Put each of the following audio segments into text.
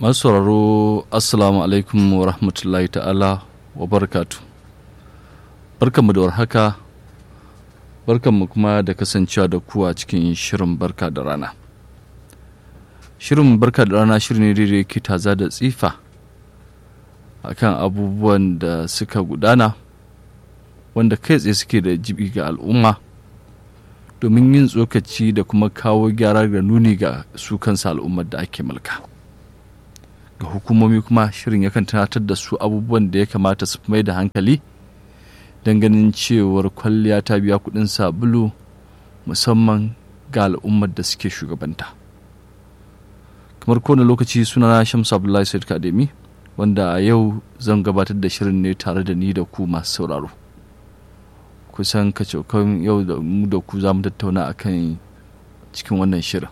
masu sauraro assalamu alaikum wa rahmatullahi ta'ala wa barakatu barkanmu da warhaka barkanmu kuma da kasancewa da ku a cikin shirin barka da rana shirin barka da rana shirin ne da yake taza da tsifa akan abubuwan da suka gudana wanda kai tsaye suke da jibi ga al'umma domin yin tsokaci da kuma kawo gyara da nuni ga su kansa al'ummar da ake mulka ga hukumomi kuma shirin yakan tunatar da su abubuwan da ya kamata su mai da hankali don ganin cewar kwalliya ta biya kudin sabulu musamman ga al'ummar da suke shugabanta kamar kowane lokaci sunana shamsu abdullahi said kademi wanda a yau zan gabatar da shirin ne tare da ni da ku masu sauraro kusan kacokan yau da mu da ku za mu tattauna a kan cikin wannan shirin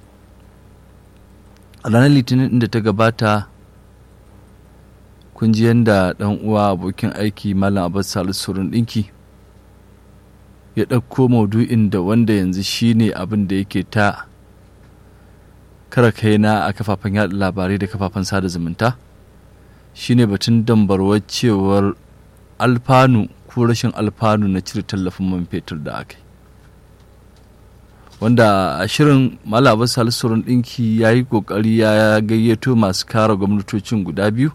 a ranar litinin da ta gabata kun ji yadda ɗan uwa abokin aiki malam abbas salisu surun ɗinki ya ɗauko maudu'in da wanda yanzu shine abin da yake ta kara kaina a kafafen yaɗa labarai da kafafen sada zumunta shine batun dambarwar cewar alfanu ko rashin alfanu na cire tallafin man fetur da aka yi wanda a shirin malabar salisurun ɗinki ya yi ƙoƙari ya gayyato masu kare gwamnatocin guda biyu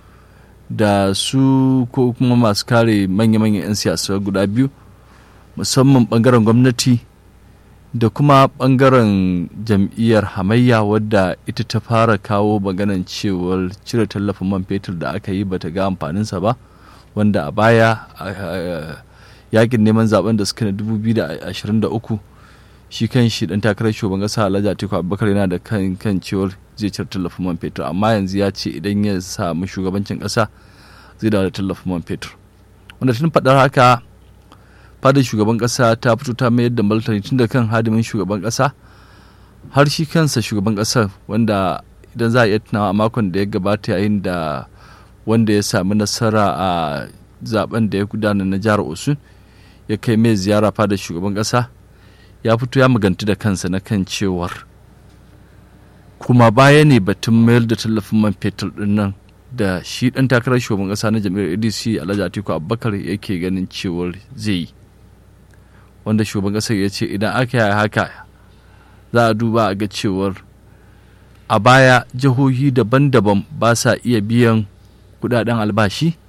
da su ko kuma masu kare manya-manyan 'yan siyasa guda biyu musamman ɓangaren gwamnati da kuma ɓangaren jam'iyyar hamayya wadda ita ta fara kawo maganan cewar cire tallafin man fetur da aka yi bata ga amfaninsa ba wanda a baya yakin neman zaben da suka na 2023 shi kan shi dan takarar shugaban kasa Alhaji Atiku Abubakar yana da kan kan cewar zai cire tallafin man fetur amma yanzu ya ce idan ya samu shugabancin kasa zai dawo da tallafin man fetur wanda tun faɗar haka fadar shugaban kasa ta fito ta mayar da martani tun da kan hadimin shugaban kasa har shi kansa shugaban kasar wanda idan za a iya tunawa a makon da ya gabata yayin da wanda ya sami nasara a zaben da ya gudana na jihar osun ya kai mai ziyara fada shugaban kasa ya fito ya maganti da kansa na kan cewar kuma baya ne batun mayar da tallafin man fetur din nan da shi dan takarar shugaban kasa na jam'iyyar adc alhaji atiku abubakar yake ganin cewar zai yi wanda shugaban kasar ya ce idan aka yi haka za a duba a ga cewar a baya jihohi daban-daban ba sa iya biyan kudaden albashi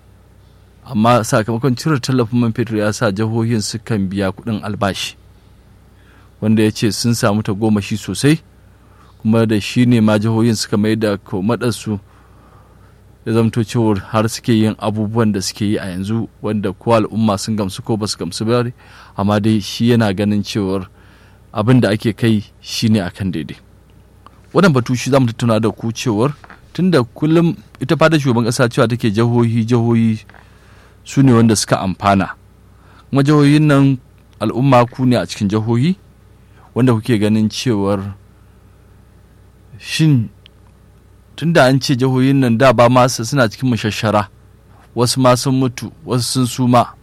amma sakamakon cire tallafin man fetur ya sa jihohin sukan biya kudin albashi wanda ya ce sun samu tagomashi sosai kuma da shi ne ma jihohin suka mai da komadarsu ya zamto cewar har suke yin abubuwan da suke yi a yanzu wanda ko al'umma sun gamsu ko ba su gamsu ba amma dai shi yana ganin cewar abin da ake kai shine akan daidai wannan batu shi za mu tattauna da ku cewar tunda kullum ita fadar shugaban kasa cewa take jihohi jihohi su ne wanda suka amfana kuma jihohin nan al'umma ku ne a cikin jihohi wanda kuke ganin cewar shin tunda an ce jihohin nan da ba masu suna cikin mashashara wasu ma sun mutu wasu sun suma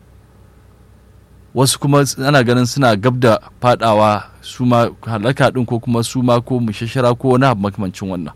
wasu kuma ana ganin suna gab da fadawa suma halaka din ko kuma suma ko mashashara ko wani abu makamancin wannan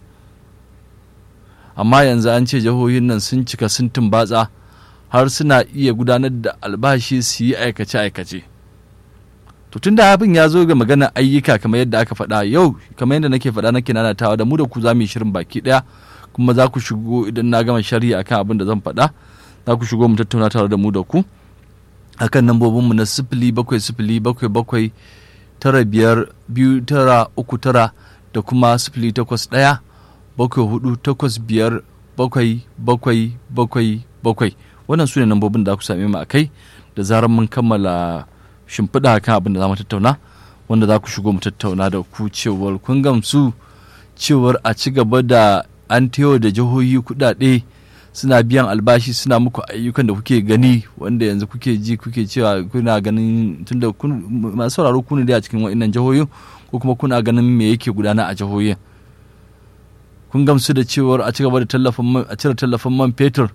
amma yanzu an ce jihohin nan sun cika sun tumbatsa har suna iya gudanar da albashi su yi aikace-aikace to tun da abin ya zo ga maganar ayyuka kamar yadda aka faɗa yau kamar yadda nake faɗa nake nanatawa da mu da ku za mu yi shirin baki ɗaya kuma za ku shigo idan na gama shari'a akan abin da zan faɗa za ku shigo mu tattauna tare da mu da ku akan lambobinmu na sifili bakwai sifili bakwai bakwai tara biyar biyu tara uku tara da kuma sifili takwas ɗaya bakwai hudu takwas biyar bakwai bakwai bakwai bakwai wannan su ne lambobin da ku same mu a kai da zarar mun kammala shimfiɗa kan abin da za mu tattauna wanda za ku shigo mu tattauna da ku cewar kun gamsu cewar a ci gaba da an tewa da jihohi kuɗaɗe suna biyan albashi suna muku ayyukan da kuke gani wanda yanzu kuke ji kuke cewa kuna ganin tunda masu sauraro ku ne a cikin wa'innan jihohin ko kuma kuna ganin me yake gudana a jihohin kun gamsu da cewar a ci gaba da tallafin a cire tallafin man fetur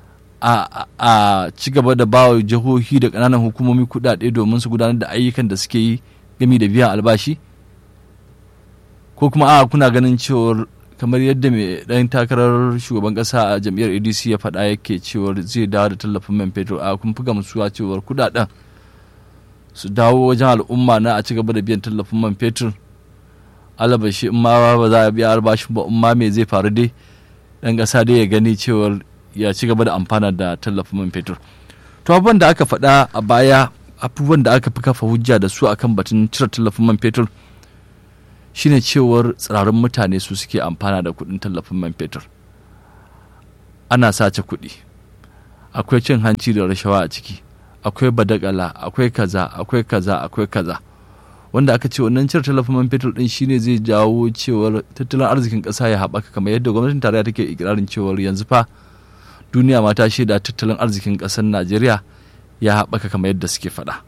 a ci gaba da ba jihohi da ƙananan hukumomi kuɗaɗe domin su gudanar da ayyukan da suke yi gami da biyan albashi ko kuma a kuna ganin cewar kamar yadda mai ɗan takarar shugaban ƙasa a jam'iyyar adc ya faɗa yake cewar zai dawo da tallafin man fetur a kun fi gamsuwa cewar kudaden su dawo wajen al'umma na a ci gaba da biyan tallafin man fetur alabashi in ma ba za a biya albashin ba in ma me zai faru dai ɗan ƙasa dai ya gani cewar ya ci gaba da amfana da tallafin man fetur to abubuwan da aka faɗa a baya abubuwan da aka fi kafa hujja da su akan batun cire tallafin man fetur shine cewar tsirarin mutane su suke amfana da kuɗin tallafin man fetur ana sace kuɗi akwai cin hanci da rashawa a ciki akwai badagala akwai kaza akwai kaza akwai kaza wanda aka ce wannan cire tallafin man fetur din shine zai jawo cewar tattalin arzikin ƙasa ya haɓaka kamar yadda gwamnatin tarayya take ikirarin cewar yanzu fa duniya ma ta shaida tattalin arzikin ƙasar najeriya ya haɓaka kamar yadda suke faɗa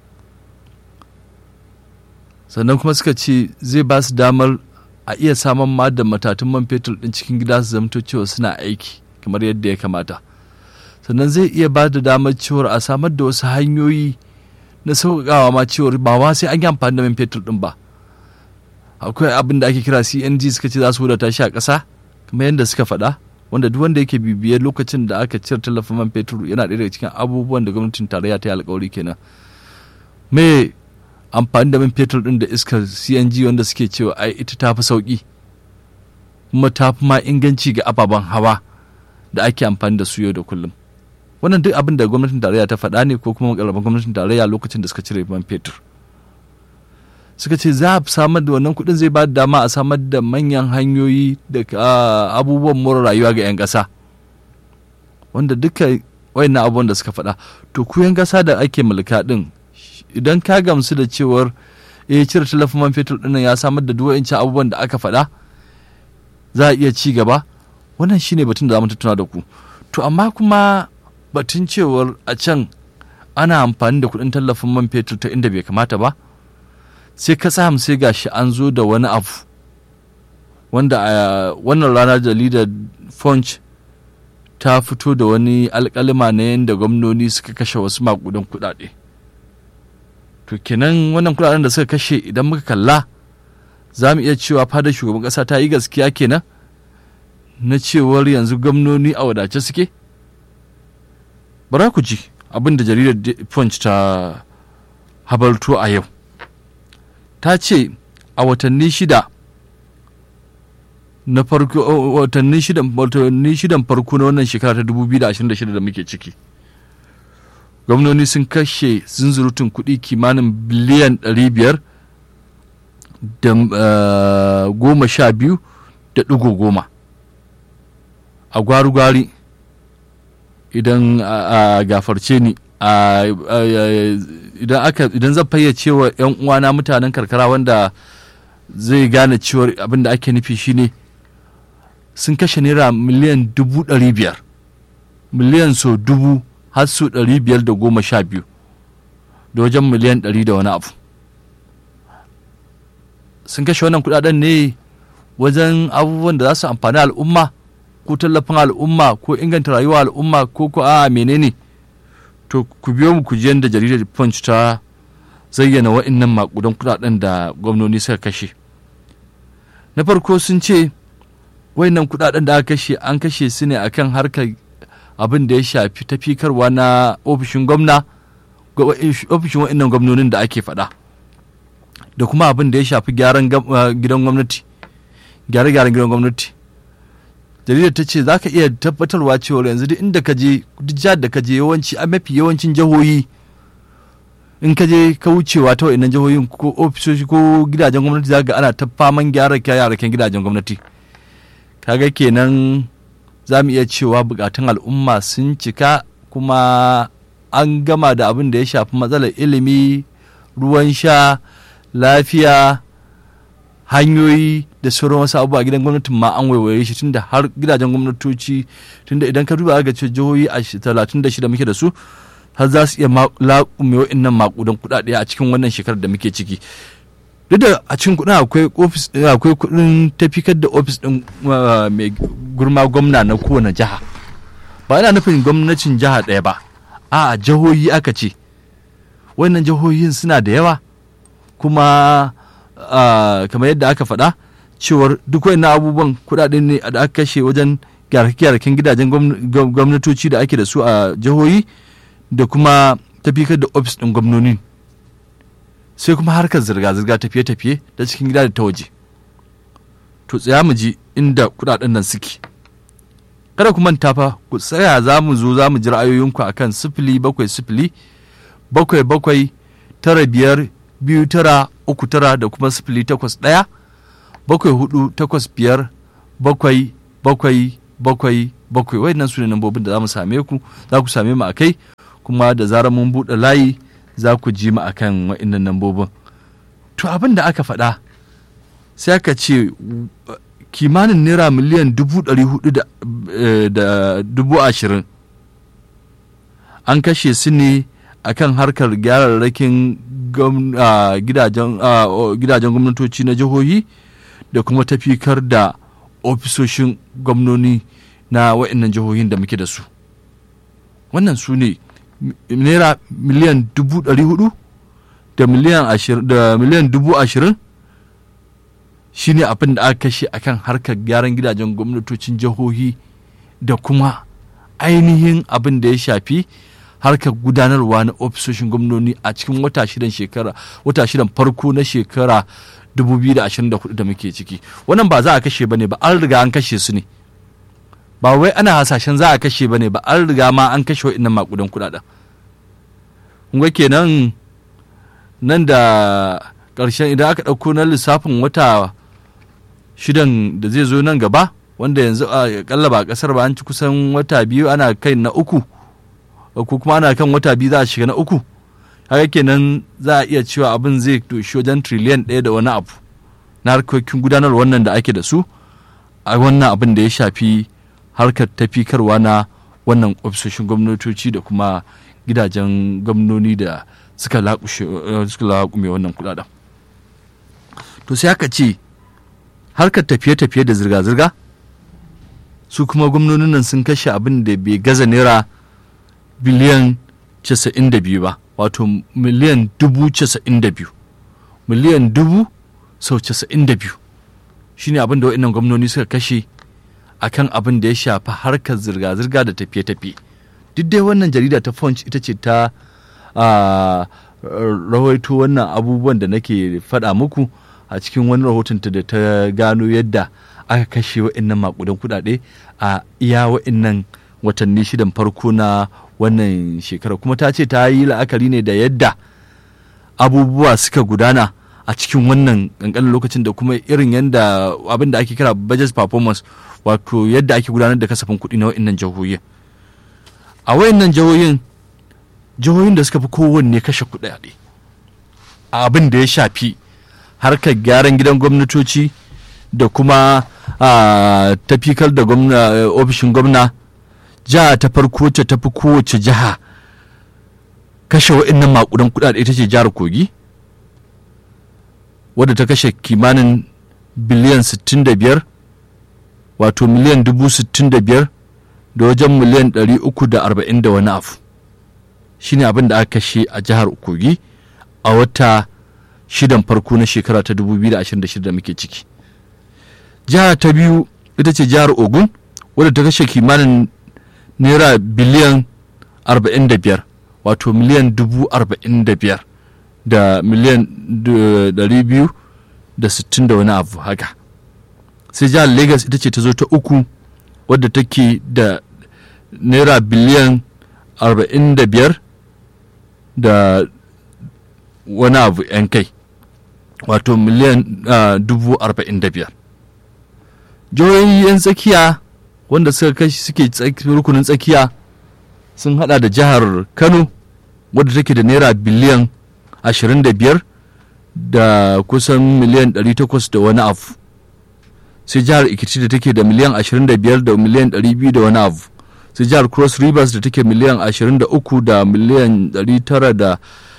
sannan kuma suka ce zai ba su damar a iya samun ma da matatun man fetur ɗin cikin gida su zamto cewa suna aiki kamar yadda ya kamata sannan zai iya ba da damar cewar a samar da wasu hanyoyi na sauƙaƙawa ma cewar ba ma sai an yi amfani da man fetur ɗin ba akwai abin da ake kira cng suka ce za su wadata shi a ƙasa kamar yadda suka faɗa wanda duk wanda yake bibiyar lokacin da aka cire tallafin man fetur yana ɗaya daga cikin abubuwan da gwamnatin tarayya ta yi alkawari kenan me amfani da man fetur ɗin da iskar cng wanda suke cewa ai ita ta fi sauƙi kuma ta fi ma inganci ga ababen hawa da ake amfani da su yau da kullum wannan duk abin da gwamnatin tarayya ta faɗa ne ko kuma makarabin gwamnatin tarayya lokacin da suka cire man fetur suka ce za a samar da wannan kuɗin zai ba da dama a samar da manyan hanyoyi da abubuwan more rayuwa ga 'yan ƙasa wanda duka wayannan abubuwan da suka faɗa to ku 'yan ƙasa da ake mulka ɗin idan ka gamsu da cewar eh cire talafin man fetur ɗin ya samar da duk abubuwan da aka faɗa za a iya ci gaba wannan shine batun da za mu tattauna da ku to amma kuma batun cewar a can ana amfani da kuɗin tallafin man fetur ta inda bai kamata ba sai ka samu sai gashi an zo da wani abu wanda a wannan rana jaridar punch ta fito da wani alkalima na yadda gwamnoni suka kashe wasu makudan kudade to kenan wannan kudaden da suka kashe idan muka kalla za mu iya cewa fadar shugaban kasa ta yi gaskiya kenan na cewar yanzu gwamnoni a wadace suke bara ku ji abin da jaridar punch ta habarto a yau ta ce a watanni shida na farko watanni shidan watanni shidan farko na wannan shekara ta 2026 da muke ciki gwamnoni sun kashe zunzurutun kuɗi kimanin biliyan 500 da goma sha biyu da ɗigo goma a gwari-gwari idan a gafarce ni idan aka idan zan fayyace wa 'yan uwana mutanen karkara wanda zai gane cewar abin da ake nufi shine sun kashe naira miliyan dubu ɗari biyar miliyan so dubu har so ɗari biyar da goma sha biyu da wajen miliyan ɗari da wani abu sun kashe wannan kudaden ne wajen abubuwan da za su amfani al'umma ko tallafin al'umma ko inganta rayuwa al'umma ko ko a menene to ku biyo mu ku ji yadda jaridar punch ta zayyana wa'annan makudan kudaden da gwamnoni suka kashe na farko sun ce wa'annan kudaden da aka kashe an kashe su ne akan harkar abin da ya shafi tafikarwa na ofishin gwamna ofishin wa'annan gwamnonin da ake faɗa da kuma abin da ya shafi gyaran gidan gwamnati gyare-gyaren gidan gwamnati jaridar ta ce za ka iya tabbatarwa cewa yanzu duk inda ka je duk jihar da ka je yawanci a mafi yawancin jihohi in ka je ka wucewa ta wa'annan jihohin ko ofisoshi ko gidajen gwamnati za ga ana ta faman gyara kyayaraken gidajen gwamnati kaga kenan za mu iya cewa bukatun al'umma sun cika kuma an gama da abin da ya shafi matsalar ilimi ruwan sha lafiya hanyoyi da sauran wasu abubuwa gidan gwamnatin ma an waiwaye shi tunda har gidajen gwamnatoci tunda idan ka duba ga ce jihohi a talatin da shida muke da su har za su iya laƙume wa'innan maƙudan kuɗaɗe a cikin wannan shekarar da muke ciki duk da a cikin kuɗin akwai ofis akwai kuɗin tafikar da ofis ɗin mai gurma gwamna na kowane jiha ba yana nufin gwamnatin jiha ɗaya ba a jihohi aka ce wannan jihohin suna da yawa kuma kamar yadda aka faɗa cewar duk wani abubuwan kuɗaɗe ne da aka kashe wajen gyararraken gidajen gwamnatoci da ake da su a jihohi da kuma tafikar da ofis ɗin gwamnoni sai kuma harkar zirga-zirga tafiye-tafiye da cikin gida da ta waje to tsaya mu ji inda kuɗaɗen nan suke kada ku manta fa ku tsaya za mu zo za mu ji ra'ayoyinku akan sifili bakwai sifili bakwai bakwai tara biyar biyu tara uku tara da kuma sifili takwas ɗaya bakwai hudu takwas biyar bakwai bakwai bakwai bakwai wayannan su ne nambobin da za mu same ku za ku same mu a kai kuma da zarar mun buɗe layi za ku ji mu akan wayannan nambobin to abin da aka faɗa sai aka ce kimanin naira miliyan dubu ɗari hudu da dubu ashirin an kashe su ne akan harkar gyararrakin gidajen gwamnatoci na jihohi da kuma tafikar da ofisoshin gwamnoni na wa'annan jihohin da muke da su wannan su ne naira miliyan dubu ɗari hudu da miliyan dubu ashirin shi ne abin da aka kashe akan harkar gyaran gidajen gwamnatocin jihohi da kuma ainihin abin da ya shafi harkar gudanarwa na ofisoshin gwamnoni a cikin wata shidan shekara wata shidan farko na shekara 2024 da muke ciki wannan ba za a kashe bane ba an riga an kashe su ne ba wai ana hasashen za a kashe bane ba an riga ma an kashe wa'annan makudan kudaden kun kenan nan da ƙarshen idan aka ɗauko na lissafin wata shidan da zai zo nan gaba wanda yanzu a kalla ba ƙasar ba an ci kusan wata biyu ana kai na uku ko kuma ana kan wata biyu za a shiga na uku haka kenan za a iya cewa abin zai doshi wajen triliyan ɗaya da wani abu na harkokin gudanar wannan da ake da su a wannan abin da ya shafi harkar tafikarwa na wannan ofisoshin gwamnatoci da kuma gidajen gwamnoni da suka laƙume wannan kudaden to sai aka ce harkar tafiye-tafiye da zirga-zirga su kuma gwamnonin nan sun kashe abin da bai gaza naira biliyan 92 ba wato miliyan dubu 92 miliyan dubu sau 92 shine abin da wa'annan gwamnoni suka kashe akan abin da ya shafi harkar zirga-zirga da tafiye-tafiye duk dai wannan jarida ta punch ita ce ta rawaito wannan abubuwan da nake faɗa muku a cikin wani rahotonta da ta gano yadda aka kashe wa'annan makudan kudade a iya wa'annan watanni shidan farko na wannan shekara kuma ta ce ta yi la'akari ne da yadda abubuwa suka gudana a cikin wannan kankanin lokacin da kuma irin yadda abin da ake kira budget performance wato yadda ake gudanar da kasafin kuɗi na wa'annan jihohin a wayannan jihohin jihohin da suka fi kowanne kashe kuɗaɗe a abin da ya shafi harkar gyaran gidan gwamnatoci da kuma tafikar da ofishin gwamna jiha ta farko ce ta fi kowace jiha kashe wa'annan makudan kuɗaɗe ita ce jihar kogi wadda ta kashe kimanin biliyan 65 wato miliyan dubu 65 da wajen miliyan 340 da wani abu shine abin da aka kashe a jihar kogi a wata shidan farko na shekara ta 2026 da muke ciki jiha ta biyu ita ce jihar ogun wadda ta kashe kimanin naira biliyan 45 wato miliyan dubu 45 da miliyan 260 da wani abu haka sai jihar lagos ita ce ta zo ta uku wadda take da naira biliyan 45 da wani abu 'yan kai wato miliyan dubu arba'in da biyar jihohi 'yan tsakiya wanda suka kashi suke rukunin tsakiya sun hada da jihar kano wadda take da naira biliyan ashirin da biyar da kusan miliyan ɗari takwas da wani abu sai jihar ikiti da take da miliyan ashirin da biyar da miliyan ɗari biyu da wani abu sai jihar cross rivers da take miliyan ashirin da uku da miliyan ɗari tara da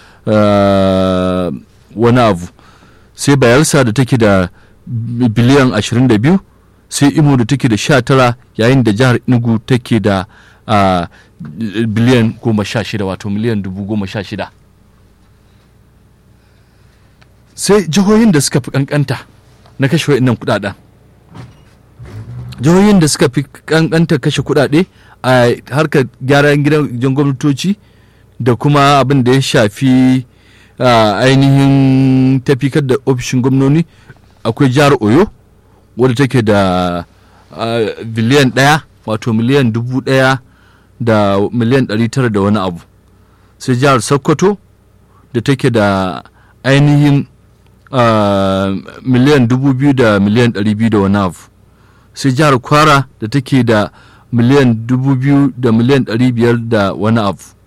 wani abu sai bayelsa da take da biliyan 22 sai imo da take da 19 yayin da jihar inugu take da biliyan 16 wato miliyan 16 sai jihohin da suka fi kankanta na kashe wa'innan kudaden jihohin da suka fi kankanta kashe kudade a harkar gyaran gidan gwamnatoci da kuma abin da ya shafi ainihin tafikar da ofishin gwamnoni akwai jihar oyo wadda take da biliyan ɗaya wato miliyan dubu ɗaya da miliyan ɗari tara da wani abu sai jihar sokoto da take da ainihin miliyan dubu biyu da miliyan ɗari biyu da wani abu sai jihar kwara da take da miliyan dubu biyu da miliyan ɗari biyar da wani abu